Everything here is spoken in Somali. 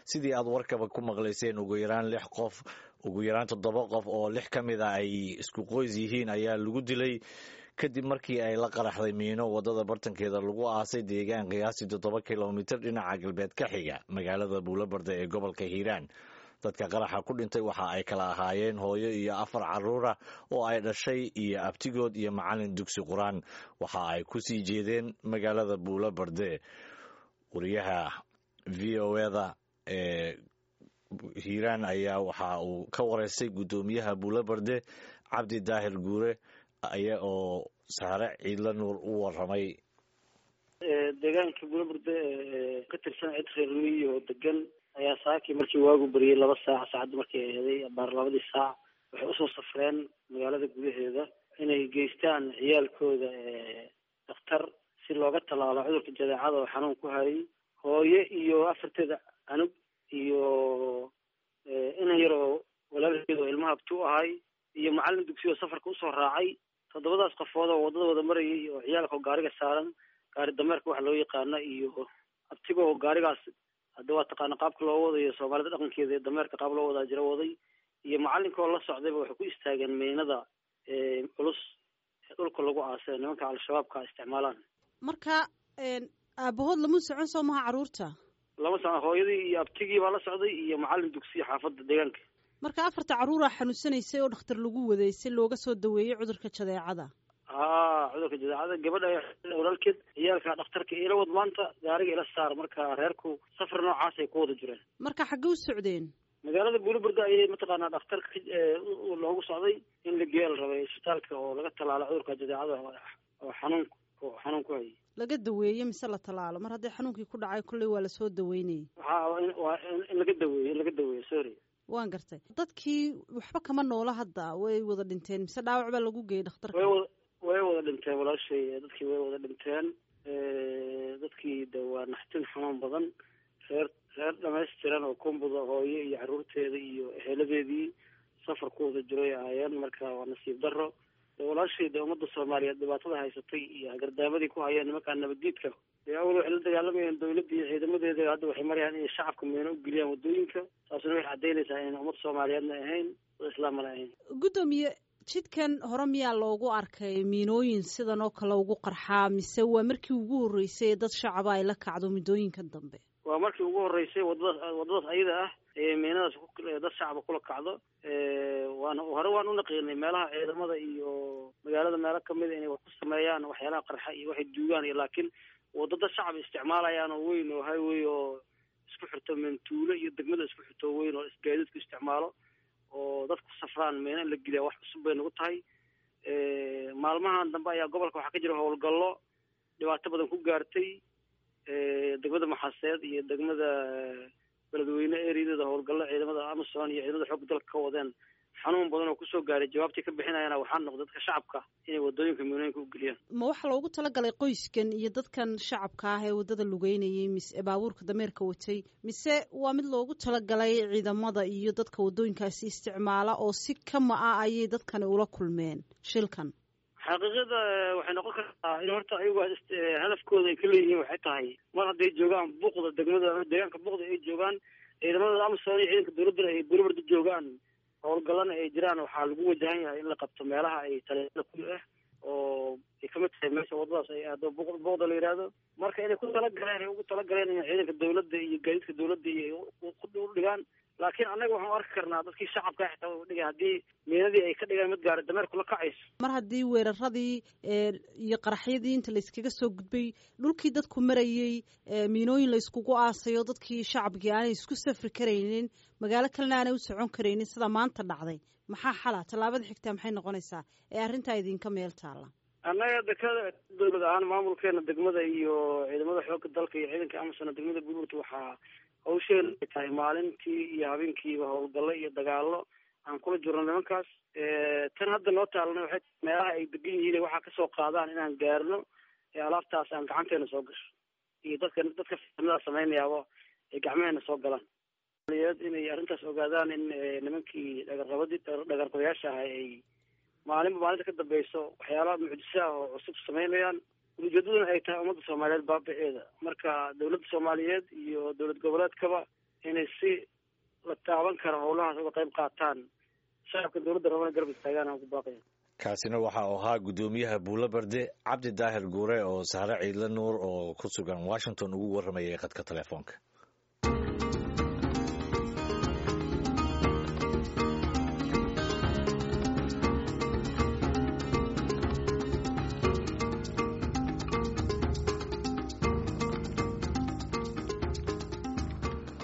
sidii aad warkaba ku maqlayseen ugu yaraan lix qof ugu yaraan toddoba qof oo lix ka mid a ay isku qoys yihiin ayaa lagu dilay kadib markii ay la qaraxday miino wadada bartankeeda lagu aasay deegaan qiyaastii toddoba kilomitir dhinaca galbeed ka xiga magaalada buulabarda ee gobolka hiiraan dadka qaraxa ku dhintay waxa ay kala ahaayeen hooyo iyo afar caruura oo ay dhashay iyo abtigood iyo macalin dugsi qur-aan waxa ay ku sii jeedeen magaalada buulabarde wariyaha v o eda ee hiiraan ayaa waxa uu ka wareystay guddoomiyaha buulabarde cabdi daahir guure aya oo saare ciidla nuur u waramay deegaanka buulabarde ka tirsan cid reer miyi oo degan ayaa saakii markii waagu beriyey laba saac saacadda markay eeday baar labadii saac waxay usoo safreen magaalada gudaheeda inay geystaan ciyaalkooda dakhtar si looga tallaalo cudurka jadeecada oo xanuun ku hayay hooye iyo afarteeda anug iyo inan yar oo walaalkeed oo ilmaha abti u ahay iyo macallin dugsi oo safarka usoo raacay toddobadaas qofood oo waddada wada marayay oo ciyaalka oo gaariga saaran gaari dameerka waxa loo yaqaana iyo abtiga oo gaarigaas hadda waa taqaana qaabka loo wadayo soomaalida dhaqankeeda ee dameerka qaab loo wadaa jira waday iyo macallinka oo la socdayba waxay ku istaageen meynada culus ee dhulka lagu aasay nimanka al-shabaabka isticmaalaan marka aabahood lama socon soo maha carruurta lama socon hooyadii iyo abtigii baa la socday iyo macallin dugsiya xaafadda deegaanka marka afarta carruuraa xanuunsanaysay oo dhakhtar lagu waday si looga soo daweeyey cudurka jadeecada haa cudurka jadeecada gabadha walaalkeed ciyaalka dhakhtarka ila wad maanta gaariga ila saar marka reerku safar noocaas ay ku wada jireen marka xaggee u socdeen magaalada buuliburda ayay mataqaanaa dhakhtarka loogu socday in la geeya la rabay isbitaalka oo laga tallaalo cudurka jadeecada oo xanuun xanuun ku hayay laga daweeye mise la tallaalo mar haddii xanuunkii ku dhacay kolley waa lasoo daweynayay waxa waa in laga daweeye in laga daweeyo sorry waan gartay dadkii waxba kama noola hadda way wada dhinteen mise dhaawac baa lagu geeyey dhakhtarka way wada way wada dhinteen walaashay dadkii way wada dhinteen dadkii de waa naxtin xanuun badan reer reer dhamaystiran oo kumbuda hooyo iyo carruurteeda iyo eheladeedii safar ku wada jiray ahaayeen marka waa nasiib darro de walaashay de ummadda soomaaliyeed dhibaatada haysatay iyo hagardaamadii ku hayeen nimankaa nabaddiidka dee awal waxay la dagaalamayeen dawladda iyo ciidamadeeda hadda waxay marayaan inay shacabka meeno u geliyaan waddooyinka taasuna waxay caddaynaysaa inayna ummad soomaaliyeedna ahayn dad islaamana ahayn guddoomiye jidkan hore miyaa loogu arkay miinooyin sidan oo kale ugu qarxaa mise waa markii ugu horreysay ee dad shacaba ay la kacdo muddooyinkan dambe waa markii ugu horreysay waddadaas waddadaas ayada ah ee miinadaas dad shacaba kula kacdo waana hore waan unaqiinay meelaha ciidamada iyo magaalada meelo kamida inay wax ku sameeyaan waxyaalaha qarxa iyo waxay duugaan iyo laakiin waddo dad shacab isticmaalayaan oo weyn oo highway oo isku xirto mentuulo iyo degmada isku xirto weyn oo isgaadiidku isticmaalo oo dadku safraan meena in la geliya wax cusub bay nagu tahay maalmahan dambe ayaa gobolka waxaa ka jira howlgallo dhibaato badan ku gaartay degmada maxaseed iyo degmada beledweyne ereyadeeda howlgallo ciidamada amazon iyo ciidamada xoogga dalka ka wadeen xanuun badan oo kusoo gaaray jawaabtii ka bixinayana waxaa noqday dadka shacabka inay wadooyinka miinooyinka u geliyaan ma waxaa loogu talagalay qoyskan iyo dadkan shacabka ah ee waddada lugeynayay mise baabuurka dameerka watay mise waa mid loogu talagalay ciidamada iyo dadka waddooyinkaasi isticmaala oo si kama ah ayay dadkani ula kulmeen shilkan xaqiiqada waxay noqon kartaa in horta ayagu hadafkooda ay ka leeyihiin waxay tahay mar hadday joogaan buuqda degmada deegaanka buuqda ay joogaan ciidamada amazon iyo ciidanka dawladda ay bulibarda joogaan howlgallana ay jiraan waxaa lagu wajahan yahay in la qabto meelaha ay taleeada ku ah oo ay kamid tahay meesha waddadaas ay aado buuqda la yidhaahdo marka inay ku talagaleen ay ugu talagaleen in ciidanka dawladda iyo gaadiidka dawladda iyo u dhigaan laakiin annaga waxaan arki karnaa dadkii shacabka xitaa u dhigay haddii miinadii ay ka dhigaan mid gaari dameerku la kacayso mar haddii weeraradii iyo qaraxyadii inta la iskaga soo gudbay dhulkii dadku marayey miinooyin la iskugu aasayo dadkii shacabkii aanay isku safri karaynin magaalo kalena aanay u socon karaynin sida maanta dhacday maxaa xala tallaabada xigtaa maxay noqonaysaa ee arrintaa idinka meel taalla annaga dekada dawlad ahaan maamulkeena degmada iyo ciidamada xoogga dalka iyo ciidanka amazon degmada buurta waxaa hawsheena ay tahay maalintii iyo habeenkiiba howlgallo iyo dagaallo aan kula jirno nimankaas tan hadda noo taalana waxay meelaha ay degan yihiin waxaa kasoo qaadaan inaan gaarno ee alaabtaas aan gacanteena soo gasho iyo dadka dadka fiimada samaynayaaba ay gacmaheena soo galaan inay arrintaas ogaadaan in nimankii dhagarqabadii dhagarqabayaasha ahay ay maalinba maalinta ka dambeyso waxyaalaha mucjisa ah oo cusub samaynayaan ujeedaduna ay tahay ummadda soomaaliyeed baabiceeda marka dawladda soomaaliyeed iyo dowlad goboleedkaba inay si la taaban karo howlahaas uga qayb qaataan shacabka dowladda rabana garab istaagaan aan ku baaqaya kaasina waxa uu ahaa guddoomiyaha buulo barde cabdi daahir guure oo sahre ciidle nuur oo ku sugan washington ugu warramayay khadka telefoonka